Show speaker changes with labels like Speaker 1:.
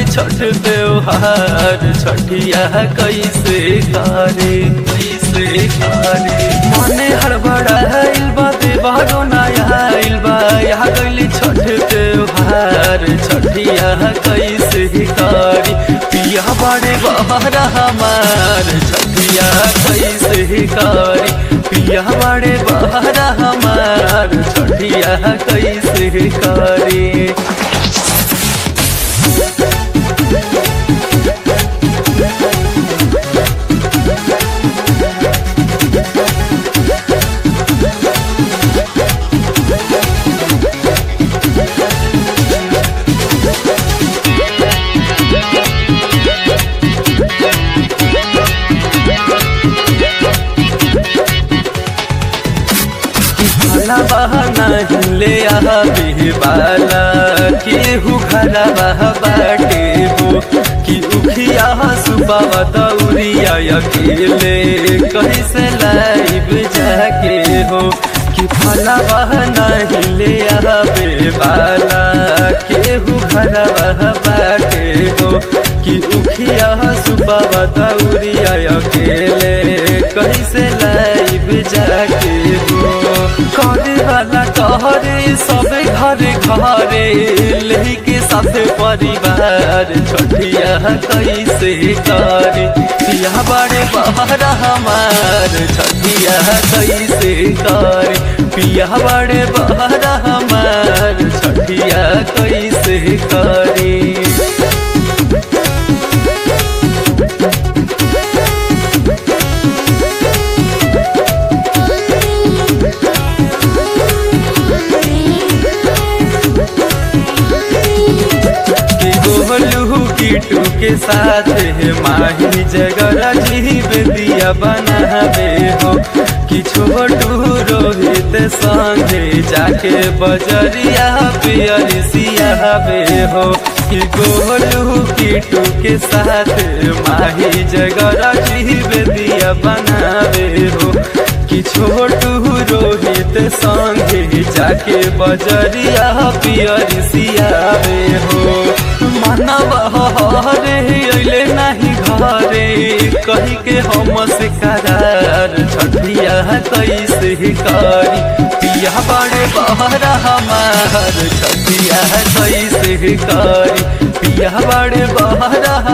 Speaker 1: छठ त्योहार छठिया कैसे करे कैसे करे मने हड़बड़ाइल बा देवारो नया आइल बा यहाँ गइली छठ त्योहार छठिया कैसे करी पिया बड़े बहरा हमार छठिया कैसे करी पिया बड़े बहरा हमार छठिया कैसे करी भला बहाना ले आवे बाला केहू घरा बाटे हो कि उखिया सुबावा दौरिया अकेले कैसे लाइब जाके हो कि भला बहाना ले आवे बाला केहू घरा बाटे हो कि उखिया सुबावा दौरिया अकेले कैसे लाइब जाके हो करे वाला कहरे सब घरे घरे लेके साथ परिवार छोटिया कैसे करे पिया बड़े बहरा हमार छोटिया कैसे करे पिया बड़े बहरा हमार छोटिया कैसे करे के गोलू कीटू के साथ है माही जगरा जीव दिया बनावे हो कि छोटू रोहित संगे जाके बजरिया पियर सियावे हो कि गोलू कीटू के साथ माही जगरा जीव दिया बनावे हो कि छोटू रोहित संगे जाके बजरिया पियर सियावे हो मानव हरे अइले नहीं घरे कही के हम से करार छठिया कैसे करी पिया बड़े बहरा हमार छठिया कैसे करी पिया बड़े बहरा